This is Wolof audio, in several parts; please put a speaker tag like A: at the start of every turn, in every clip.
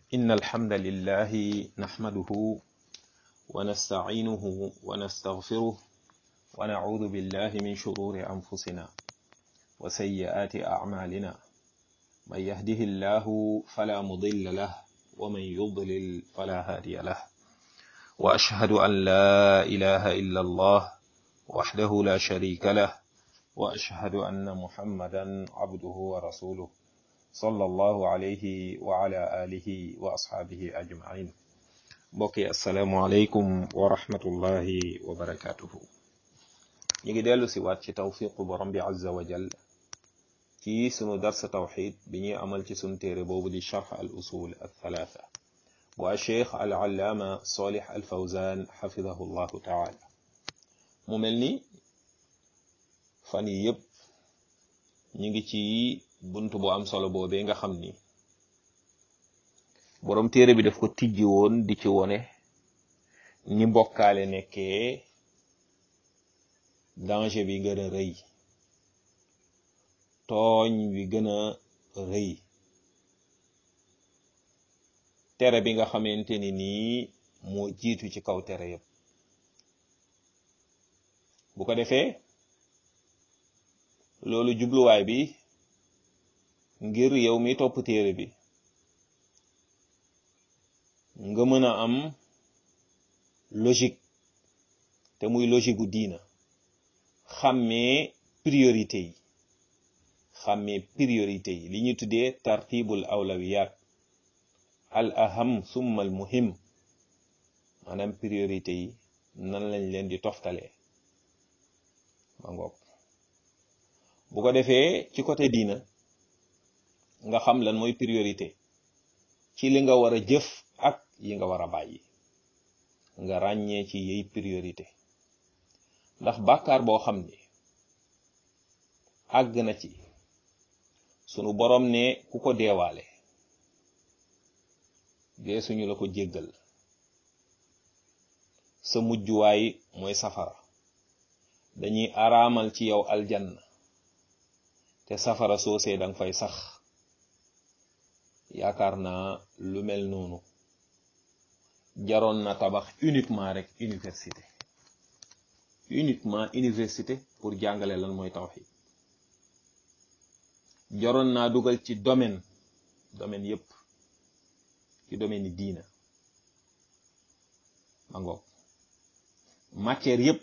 A: إن الحمد لله نحمده ونستعينه ونستغفره ونعوذ بالله من شرور أنفسنا وسيئات أعمالنا من يهده الله فلا مضل له ومن يضلل فلا هادي له وأشهد أن لا إله إلا الله وحده لا شريك له وأشهد أن محمدا عبده ورسوله صلى الله عليه وعلى آله وأصحابه أجمعين بقي السلام عليكم ورحمة الله وبركاته نيجي ديالو سيوات ci tawfiqu borom bi azza wa jall ci sunu dars tawxid bi ñuy amal ci sunu téere boobu di charx al usul al thalatha bu cheikh al allaama solih al fawzan xafidahu llahu taala mu mel ni fan yi yëpp ñu ngi ci bunt bu am solo boobee nga xam ni boroom téere bi daf ko tijji woon di ci wone ni mbokkaale nekkee danger bi gën a rëy tooñ bi gën a rëy tere bi nga xamante ni nii moo jiitu ci kaw tere yëpp bu ko defee loolu jubluwaay bi ngir yow mi topp téere bi nga mën a am logique te muy logique gu diina xàmmee priorité yi xàmmee priorité yi li ñu tuddee tartibul awlawiyat al aham summa al muhim maanaam priorité yi nan lañ leen di toftalee ma ngoog bu ko defee ci côté diina nga xam lan mooy priorité ci li nga war a jëf ak yi nga war a bàyyi nga ràññee ci yey priorité ndax bàkkaar boo xam ni àgg na ci sunu borom ne ku ko deewaale dee suñu la ko jéggal sa mujjuwaay mooy safara dañuy araamal ci yow aljanna te safara soosee danga fay sax yaakaar naa lu mel noonu jaroon na tabax uniquement rek université uniquement université pour jàngale lan mooy tawhid jaroon naa dugal ci domaine domaine yépp ci domaine yi diina ma ngoog matière yépp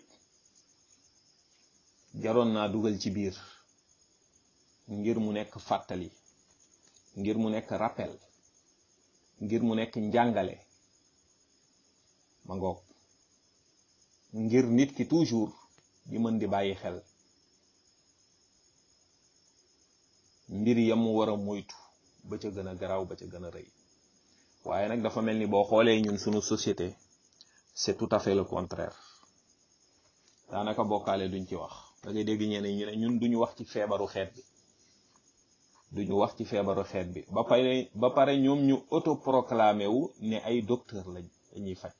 A: jaroon naa dugal ci biir ngir mu nekk fàttali ngir mu nekk rappel ngir mu nekk njàngale ma ngoog ngir nit ki toujours di mën di bàyyi xel mbir yam mu war a moytu ba ca gën a garaaw ba ca gën a rëy waaye nag dafa mel ni boo xoolee ñun sunu société c'est tout à fait le contraire daanaka bokkaale duñ ci wax da ngay dégg ñeneen ñu ne ñun duñu wax ci feebaru xeet bi duñu wax ci feebaru xeet bi ba pare ba pare ñoom ñu autoproclamé wu ne ay docteur lañ dañuy faj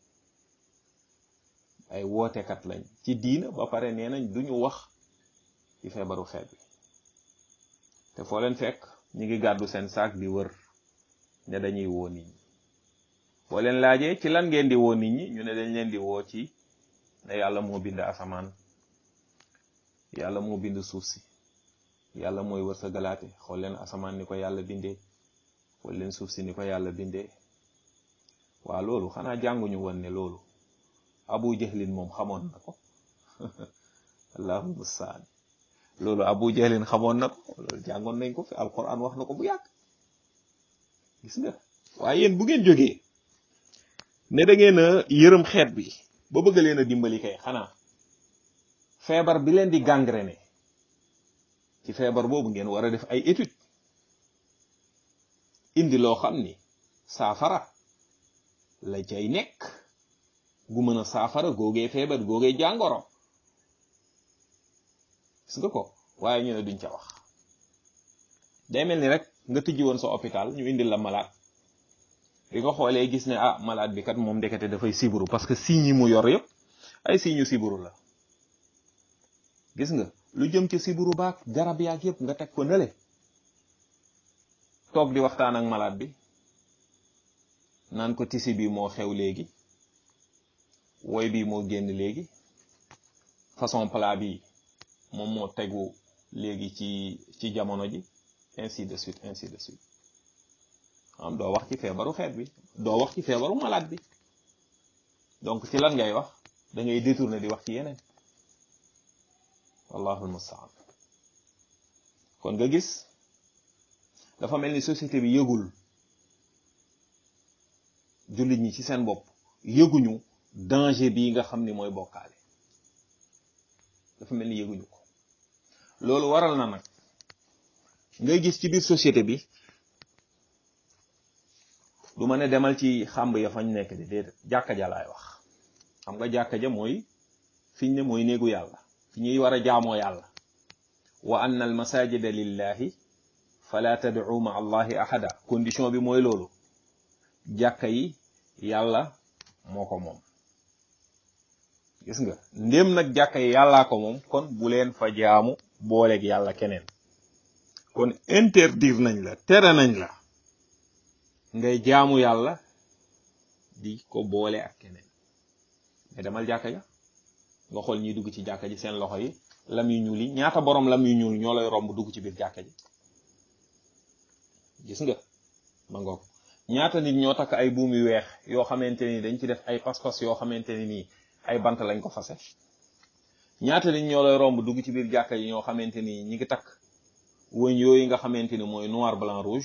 A: ay wootekat lañ ci diina ba pare nee nañ duñu wax ci feebaru xeet bi te foo leen fekk ñu ngi gàddu seen saak di wër ne dañuy woo nit ñi boo leen laajee ci lan ngeen di woo nit ñi ñu ne dañ leen di woo ci ne yàlla moo bind asamaan yàlla moo bind suuf si yàlla mooy wërsëgalaate xool leen asamaan ni ko yàlla bindee xool leen suuf si ni ko yàlla bindee waa loolu xanaa jànguñu woon ne loolu abu jahlin moom xamoon na ko allahu mustaan loolu abu jahlin xamoon na ko loolu jàngoon nañ ko fi alquran wax na ko bu yàgg gis nga waaye yéen bu ngeen jógee ne da ngeen a yërëm xeet bi ba bëgg leen a dimbali kay xanaa feebar bi leen di gangréné ci feebar boobu ngeen war a def ay étude indi loo xam ni saafara la cay nekk gu mën a saafara googee feebar googee jàngoro gis nga ko waaye ñu ne duñ ca wax day mel ni rek nga tijji woon sa hôpital ñu indil la malade bi nga xoolee gis ne ah malade bi kat moom ndekete dafay siburu parce que signes yi mu yor yëpp ay signes yu siburu la gis nga lu jëm ci siburu baak garab yaak yëpp nga teg ko nële toog di waxtaan ak malade bi naan ko tisi bi moo xew léegi woy bi moo génn léegi façon plat bi moom moo tegu léegi ci ci jamono ji ainsi de suite ainsi de suite am doo wax ci feebaru xeet bi doo wax ci feebaru malade bi donc ci lan ngay wax da ngay détourner di wax ci yeneen wallahu almustaan kon nga gis dafa mel ni société bi yëgul jullit ñi ci seen bopp yëguñu danger bii nga xam ni mooy bokkaale dafa mel ni yëguñu ko loolu waral na nag ngay gis ci biir société bi du ma ne demal ci xàmb ya fañ nekk di déedéet jàkka ja laay wax xam nga jàkka ja mooy fiñ ne mooy néegu yàlla fi ñuy war a jaamoo yàlla wa anna al masajida lillahi fala tad'u ma allahi ahada condition bi mooy loolu jàkka yi yàlla moo ko moom gis nga ndéem nag jàkka yi yàllaa ko moom kon bu leen fa jaamu booleeg yàlla keneen kon interdire nañ la tere nañ la ngay jaamu yàlla di ko boole ak keneen mais demal jàkka ja nga xool ñiy dugg ci jàkka ji seen loxo yi lam yu ñuul yi ñaata borom lam yu ñuul ñoo lay romb dugg ci biir jàkka ji gis nga ma ngoog ñaata nit ñoo takk ay buum yu weex yoo xamante ni dañ ci def ay pas-pas yoo xamante ni nii ay bant lañ ko fase ñaata nit ñoo lay romb dugg ci biir jàkka yi ñoo xamante ni ñi ngi takk wëñ yooyu nga xamante ni mooy noir blanc rouge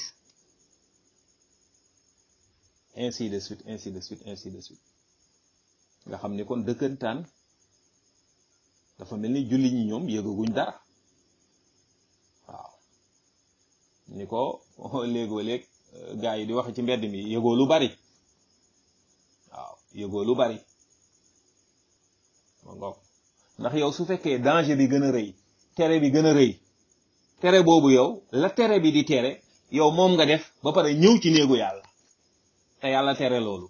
A: ainsi de suite ainsi de suite ainsi de suite nga xam ni kon dëkkantaan dafa mel ni julli ñi ñoom yëgaguñ dara waaw ni ko léegoo léeg gaa yi di wax ci mbedd mi yëgoo lu bari waaw yëgoo lu bari ma ngoog ndax yow su fekkee danger bi gën a rëy tere bi gën a rëy tere boobu yow la tere bi di tere yow moom nga def ba pare ñëw ci néegu yàlla te yàlla tere loolu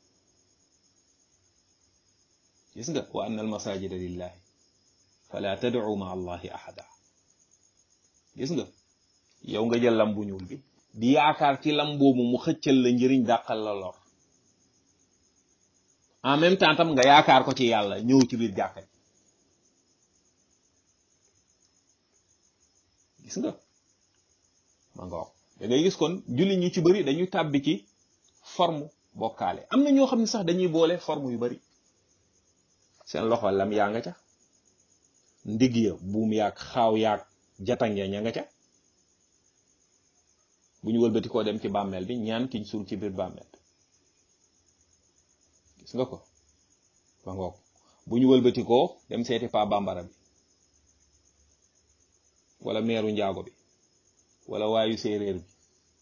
A: gis nga wa anna al masajida lillahi fala tad'u ma allahi ahada gis nga yow nga jël lam bu ñuul bi di yaakaar ci lam boobu mu xëccal la njëriñ dàqal la lor en même temps tam nga yaakaar ko ci yàlla ñëw ci biir jàkka ji gis nga ma nga wax da ngay gis kon julli ñi ci bëri dañuy tàbbi ci forme bokkaale am na ñoo xam ne sax dañuy boole forme yu bari seen loxo lam yaa nga ca ndig ya buum yaag xaaw yaag jatang ya ña nga ca bu ñu wëlbati koo dem ci bàmmeel bi ñaan kiñ suul ci biir bàmmeel gis nga ko ba ngoog bu ñu wëlbati koo dem seeti pa bambara bi wala meeru njaago bi wala waayu séeréer bi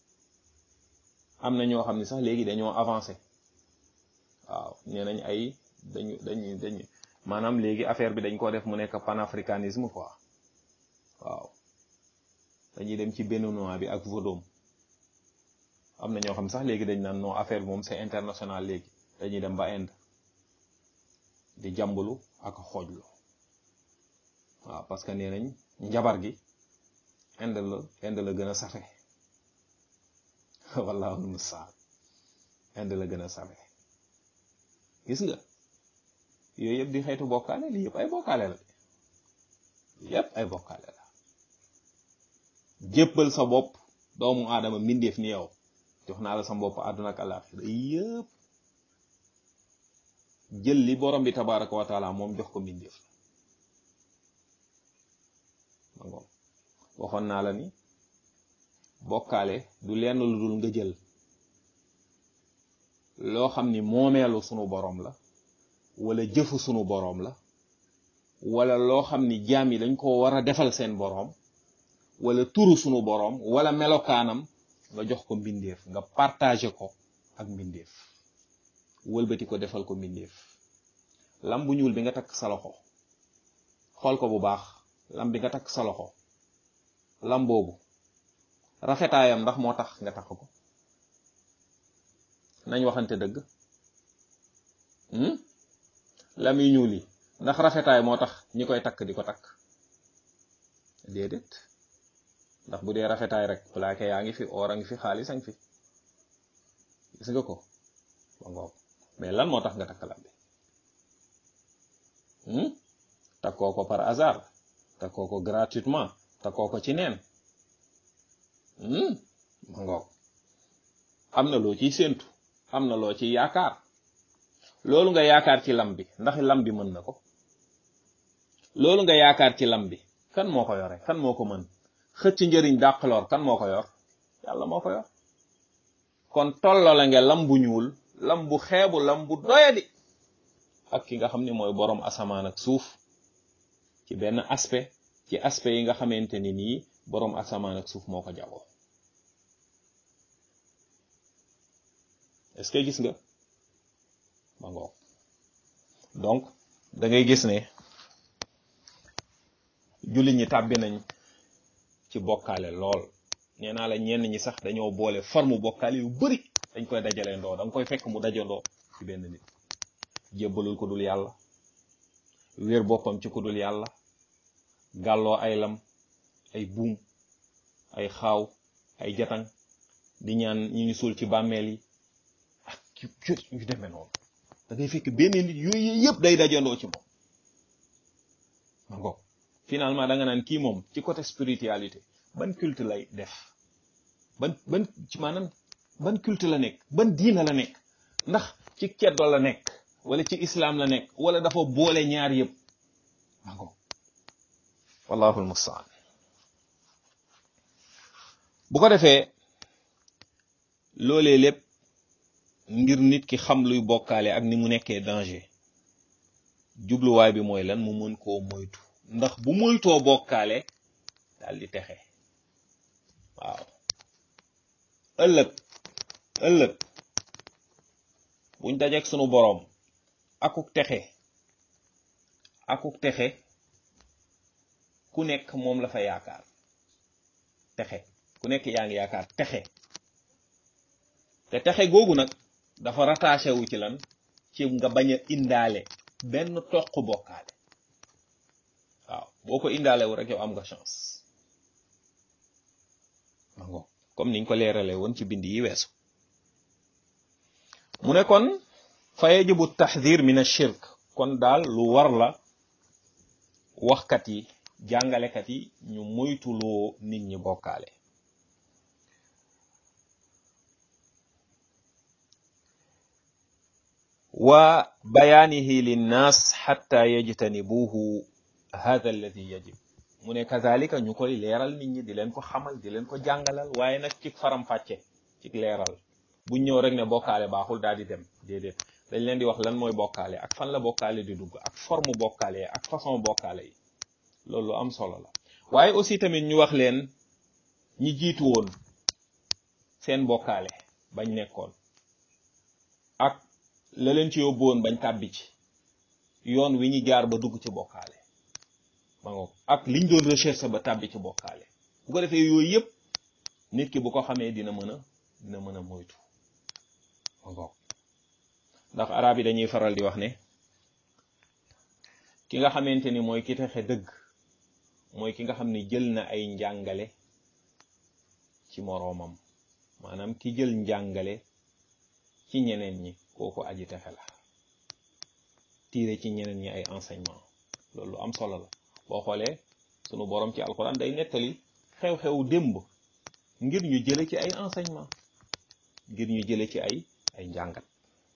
A: am na ñoo xam ne sax léegi dañoo avancé waaw nee nañ ay dañu dañu dañu maanaam léegi affaire bi dañ ko def mu nekk panafricanisme quoi waaw dañuy dem ci béninois bi ak vodom am na ñoo xam sax léegi dañ naan non affaire bi moom c'est international léegi dañuy dem ba Inde di jàmbalu ak xoojlu waaw parce que nee nañ njabar gi Inde la Inde la gën a safe wallaahu mustaan Inde la gën a safe gis nga yooyu yëpp di xeetu bokkaale lii yëpp ay bokkaale la yëpp ay bokkaale la jébbal sa bopp doomu aadama mbindeef ni yow jox naa la sa bopp àdduna ak àllaaxira yëpp jël li borom bi tabaraka wa taala moom jox ko mbindeef la ma waxoon naa la ni bokkaale du lenn lu dul nga jël loo xam ni moomeelu sunu borom la wala jëfu sunu boroom la wala loo xam ni jaam yi dañ ko war a defal seen boroom wala turu sunu boroom wala melokaanam nga jox ko mbindeef nga partagé ko ak mbindeef wëlbati ko defal ko mbindeef lam bu ñuul bi nga takk sa loxo xool ko bu baax lam bi nga takk sa loxo lam boobu rafetaayam ndax moo tax nga takk ko nañ waxante dëgg lam yu ñuul yi ndax rafetaay moo tax ñi koy takk di ko takk déedéet ndax bu dee rafetaay rek plaqué yaa ngi fi or a ngi fi xaalis a ngi fi gis nga ko ma ngoog mais lan moo tax nga takk lam bi takkoo ko par hasard takkoo ko gratuitement takkoo ko ci neen ma ngoog am na loo ciy séentu am na loo ciy yaakaar loolu nga yaakaar ci lam bi ndax lam bi mën na ko loolu nga yaakaar ci lam bi kan moo ko yore kan moo ko mën xëcc njëriñ dàqloor kan moo ko yor yàlla moo ko yor kon tolloo la nga lam bu ñuul lam bu xeebu lam bu doyadi ak ki nga xam ne mooy boroom asamaan ak suuf ci benn aspect ci aspect yi nga xamante ni nii boroom asamaan ak suuf moo ko jagoo est-ce que gis nga ma ngoog donc da ngay gis ne jullit ñi tàbbi nañ ci bokkaale lool nee naa la ñenn ñi sax dañoo boole forme bokkaale yu bari dañ koy dajale ndoo da nga koy fekk mu dajandoo ci benn nit jébbalul ko dul yàlla wéer boppam ci ku dul yàlla gàlloo ay lam ay buum ay xaaw ay jatang di ñaan ñi ñu suul ci bàmmeel yi ak yu yu demee noonu da ngay fekk benn nit yooyu yëpp day dajandoo ci moom ma ngoog finalement da nga naan kii moom ci côté spiritualité ban culte lay def ban ban ci maanaam ban culte la nekk ban diina la nekk ndax ci ceddo la nekk wala ci islam la nekk wala dafa boole ñaar yëpp ma ngoog wallahu almustaan bu ko defee loolee lépp ngir nit ki xam luy bokkaale ak ni mu nekkee danger jubluwaay bi mooy lan mu mën koo moytu ndax bu moytoo bokkaale daal di texe waaw ëllëg ëllëg buñ dajeek sunu boroom akuk texe akuk texe ku nekk moom la fa yaakaar texe ku nekk yaa ngi yaakaar texe te texe googu nag dafa rattaché wu ci lan ci nga bañ a indaale benn toq bokkaale waaw boo ko indaale wu rek yow am nga chance mango comme niñ ko leerale woon ci bind yi weesu mu ne kon fa yajibu taxdir min ashirk kon daal lu war la waxkat yi jàngalekat yi ñu moytuloo nit ñi bokkaale wa bayaanihi linnaas xatta yajtanibuhu hada alladi yajib mu ne kazalika ñu koy leeral nit ñi di leen ko xamal di leen ko jàngalal waaye nag ci faram-fàcce ci leeral buñ ñëw rek ne bokkaale baaxul daal di dem déedéet dañ leen di wax lan mooy bokkaale ak fan la bokkaale di dugg ak forme bokkaale ak façon bokkaale yi loolu lu am solo la waaye aussi tamit ñu wax leen ñi jiitu woon seen bokkaale bañ nekkoon ak la leen ci yóbbu woon bañ tàbbi ci yoon wi ñu jaar ba dugg ci bokkaale ma ngoog ak liñ doon recherche ba tàbbi ci bokkaale bu ko defee yooyu yëpp nit ki bu ko xamee dina mën a dina mën a moytu ma ngoog ndax arab yi dañuy faral di wax ne ki nga xamante ni mooy ki texe dëgg mooy ki nga xam ne jël na ay njàngale ci moroomam maanaam ki jël njàngale ci ñeneen ñi kooku aji texe la tiire ci ñeneen ñi ay enseignement loolu am solo la boo xoolee sunu borom ci alquran day nettali xew-xew démb ngir ñu jële ci ay enseignement ngir ñu jële ci ay ay njàngat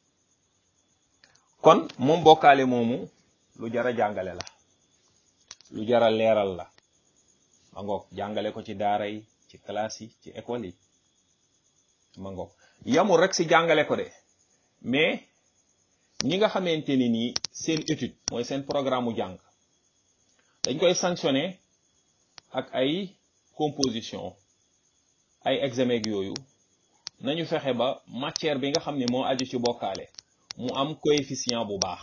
A: kon moom bokkaale moomu lu jara jàngale la lu jara leeral la ma ngoog jàngale ko ci daara yi ci classe yi ci école yi ma ngoog yamul rek si jàngale ko de mais ñi nga xamante ni nii seen étude mooy seen programme mu jàng dañ koy sanctionné ak ay composition ay examen yooyu nañu fexe ba matière bi nga xam ne moo aju ci bokkaale mu am coefficient bu baax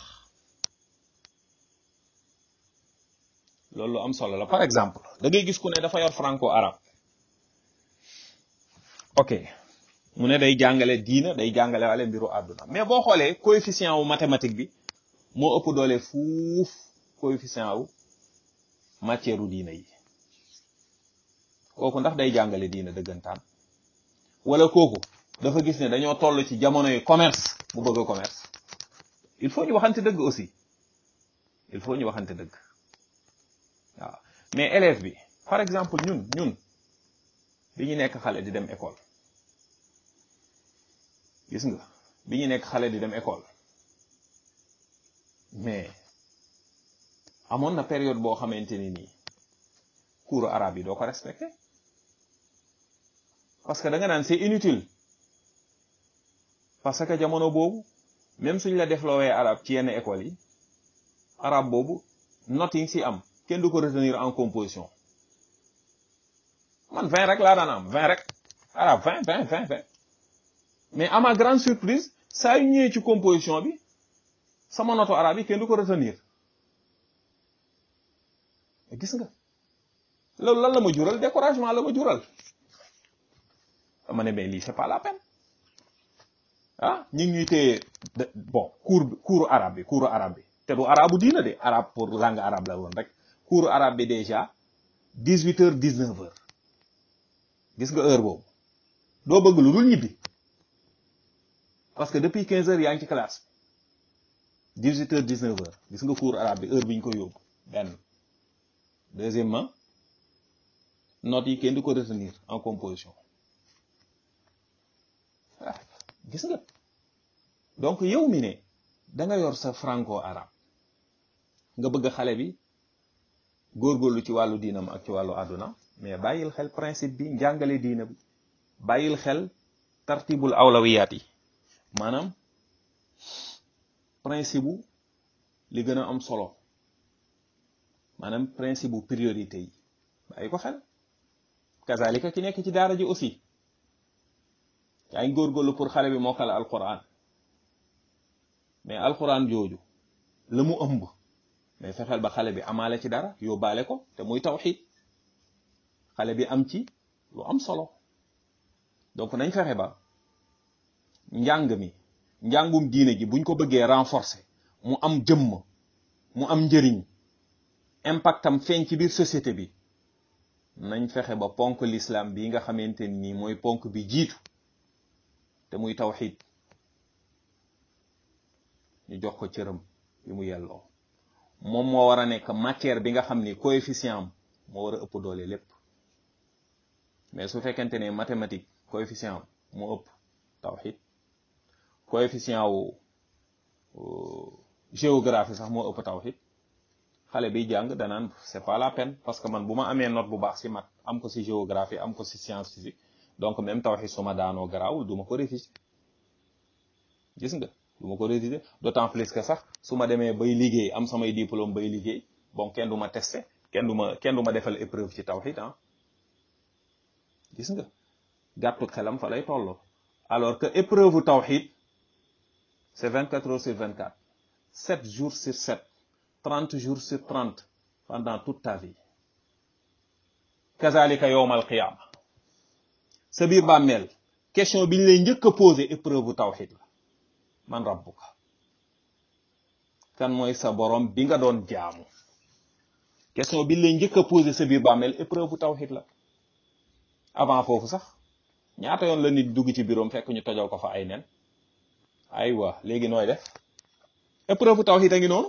A: loolu lu am solo la par exemple da ngay gis ku ne dafa yor franco arabe ok mu ne day jàngale diina day jàngale wale mbiru àdduna mais boo xoolee coefficient wu mathématique bi moo ëpp doole fuuf coefficient wu matière u diina yi kooku ndax day jàngale diina dëggantaan wala kooku dafa gis ne dañoo toll ci jamono yu commerce mu bëgg a commerce il faut ñu waxante dëgg aussi il faut ñu waxante dëgg waaw mais élève bi par exemple ñun ñun bi ñu nekk xale di dem école gis nga bi ñu nekk xale di dem école mais amoon na période boo xamante ni nii cours arabe yi doo ko respecté parce que da nga naan c'est inutile parce que jamono boobu même suñ la defloowee arabe ci yenn école yi arabe boobu note yi nga si am kenn du ko retenir en composition man vingt rek laa daan am vingt rek arabe vingt vingt vingt vingt mais à ma grande surprise saa yu ñëwee ci composition bi sama noto arabe yi kenn du ko retenir gis nga loolu lan la ma jural découragement la ma jural dama ne mais lii c'est pas la peine ah ñu ngi ñuy téye bon cours cours arabe bi cours arabe bi te du arabu diina de arabe pour langue arabe la woon rek cours arabe bi déjà dix huit heures dix neuf heures gis nga heure boobu doo bëgg lu dul ñibbi parce que depuis quinze heures yaa ngi ci classe bi dix huit heures dix neuf heures gis nga cours arabe bi heure bi ñu ko yóbbu benn deuxièmement notes yi kenn du ko retenir en composition ah gis nga donc yow mi ne da nga yor sa franco arabe nga bëgg xale bi góorgóorlu ci wàllu diinam ak ci wàllu àdduna mais bàyyil xel principe bi njàngale diina bi bàyyil xel tartibul awlawiyaat yi maanaam principe bu li gën a am solo maanaam principe bu priorité yi bàyyi ko xel kazalika ki nekk ci daara ji aussi yaa ngi góorgóorlu pour xale bi mokkal alquran mais alquran jooju la mu ëmb mais fexeel ba xale bi amaale ci dara yóbbaale ko te muy tawxid xale bi am ci lu am solo donc nañ fexe ba njàng mi njàngum diine ji buñ ko bëggee renforcer mu am jëmm mu am njëriñ impactam feeñ ci biir société bi nañ fexe ba ponk l'islam bi nga xamante ni mooy ponk bi jiitu te muy tawxid ñu jox ko cëram bi mu yelloo moom moo war a nekk matière bi nga xam ni coefficient am moo war a ëpp doole lépp mais su fekkente ne mathématique coefficient am moo ëpp tawxid coefficient wu géographie sax moo ëpp tawxid xale biy jàng danaan c'est pas la peine parce que man bu ma amee note bu baax ci mat am ko ci géographie am ko ci science physique donc même tawxid su ma daanoo garaawul du ma ko réviser gis nga du ma ko réviser d'autant plus que sax su ma demee bay liggéey am samay diplôme bay liggéey bon kenn du ma testé kenn du ma kenn du ma defal épreuve ci tawxid ah gis nga gàttu xelam fa lay tolloo alors que épreuve tawxid c'est 24 heures sur 24 7 jours sur 7 30 jours sur 30 pendant toute ta vie kazalika yowmal qiyama sa biir bàmmeel question bi ñu lay njëkk a posé épreuve tawxid la man rabbuka kan mooy sa borom bi nga doon jaamu question bi ñu lay njëkk a posé sa biir bàmmeel épreuve tawxid la avant foofu sax ñaata yoon la nit dugg ci biiroom fekk ñu tojal ko fa ay nen aywa léegi nooy def épreuve tawxid a ngi noonu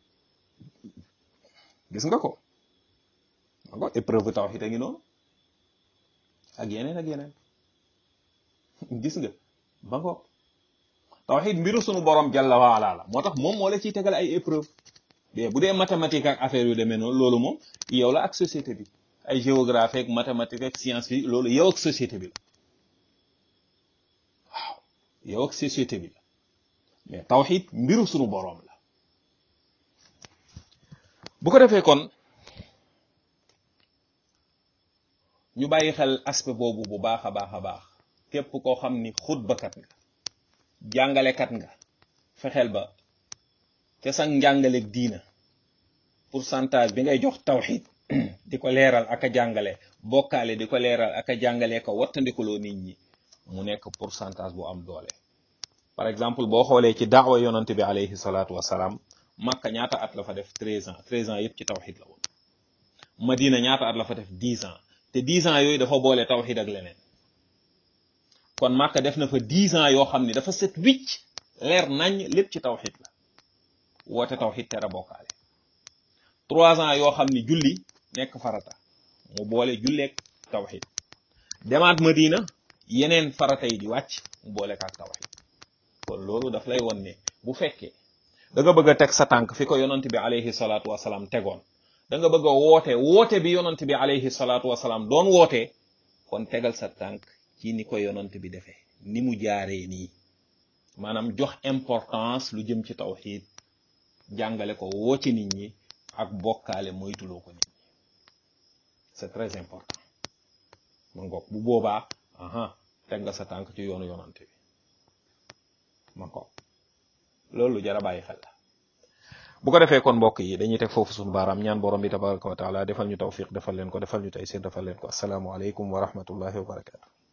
A: gis nga ko nga épreuve tawxid a ngi noonu ak yeneen ak yeneen gis nga ba ngo tawxid mbiru sunu borom jalla waala la moo tax moom moo la ciy tegal ay épreuve mais bu dee mathématique ak affaire yu demee noonu loolu moom yow la ak société bi ay géographie ak mathématique ak science bi loolu yow ak société bi la waaw yow ak société bi la mais tawxid mbiru sunu borom la bu ko defee kon ñu bàyyi xel aspect boobu bu baax a baax a baax képp koo xam ni xutbakat nga jàngalekat nga fexeel ba ca sang njàngaleeg diina pourcentage bi ngay jox tawxid di ko leeral ak a jàngale bokkaale di ko leeral ak a jàngale ko wattandikuloo nit ñi mu nekk pourcentage bu am doole par exemple boo xoolee ci daawa yonante bi alayhi salaatu wasalaam Makka ñaata at la fa def treize ans treize ans yëpp ci tawxid la woon Madina ñaata at la fa def dix ans te dix ans yooyu dafa boole tawxid ak leneen kon Makka def na fa dix ans yoo xam ni dafa set wicc leer nañ lépp ci tawxid la woote tawxid tere bokkaale trois ans yoo xam ni julli nekk farata mu boole julleeg tawxid demaat Madina yeneen farata yi di wàcc mu boole ak tawxid kon loolu daf lay won ne bu fekkee da nga bëgg a teg sa tànk fi ko yonant bi alayhi salaatu wasalaam tegoon da nga bëgg a woote woote bi yonant bi alayhi salaatu wasalaam doon wootee kon tegal sa tànk ci ni ko yonant bi defee ni mu jaaree nii maanaam jox importance lu jëm ci tawxid jàngale ko woo ci nit ñi ak bokkaale moytuloo ko nit ñi c'est très important ma ngoog bu boobaa aha teg nga sa tànk ci yoonu yonante bi ma ngoog loolu jara bàyyi xel la bu ko defee kon mbokk yi dañuy teg foofu suñu baaraam ñaan borom bi tabaraka wa taala defal ñu tawfiq defal leen ko defal ñu taysir defal leen ko asalaamu aleykum wa rahmatullahi wa barakatu